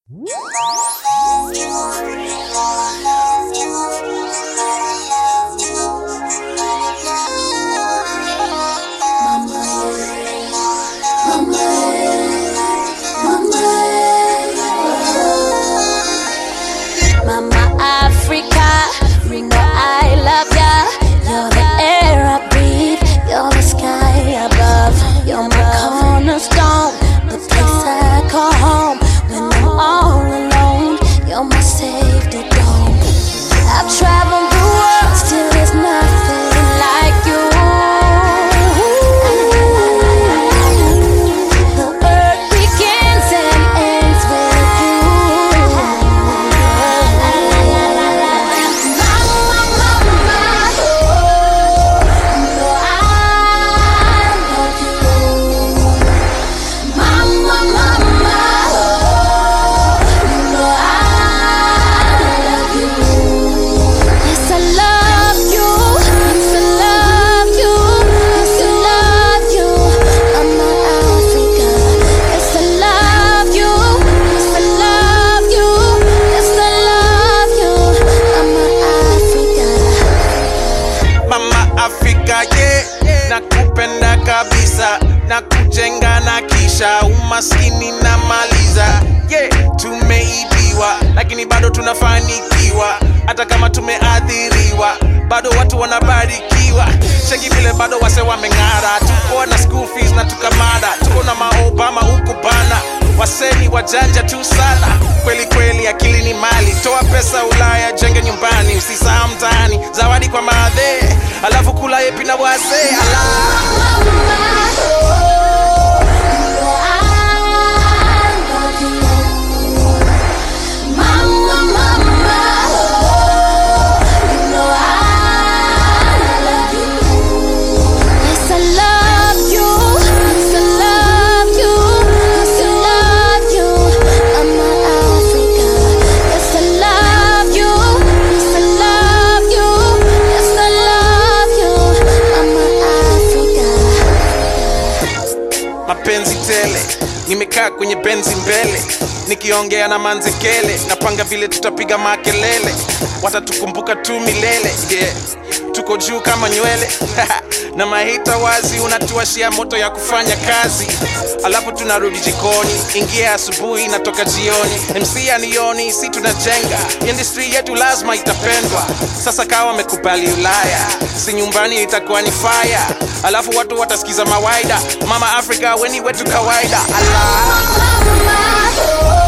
Mama Africa, you know I love ya. You're the air I breathe, you're the sky above. You're my cornerstone, the place I call home. When I'm all alone, you're my safety dome. I've traveled the world, still there's nothing like you. The earth begins and ends with you. Mama, mama, oh, no, I love you. Mama, mama, oh, no, I love you. Yes, I love you. Yes, I love you. Yes, I love you. Mama Africa. Yes, I love you. Yes, I love you. Yes, I love you. Mama Africa. mama afrika ye nakupenda kabisa na kujenga na kisha umaskini na maliza ye tumeibiwa lakini bado tunafanikiwa hata kama tumeadhiriwa bado watu wanabarikiwa cheki vile bado wase wameng'ara tuko na school fees na tukamada tuko na maobama huku bana waseni wajanja tu sana kweli kweli akili ni mali toa pesa ulaya jenge nyumbani usisahau mtaani zawadi kwa maadhe alafu kula yepi na wazee ala mapenzi tele nimekaa kwenye benzi mbele nikiongea na manzekele napanga vile tutapiga makelele watatukumbuka tu milele yeah. tuko juu kama nywele na mahita wazi unatuashia moto ya kufanya kazi alafu tunarudi jikoni ingia asubuhi natoka jioni mc anioni si tunajenga industry yetu lazima itapendwa sasa kawa wamekubali ulaya si nyumbani itakuwa ni faya alafu watu watasikiza mawaida mama afrika weni wetu kawaida Allah. Mama, oh.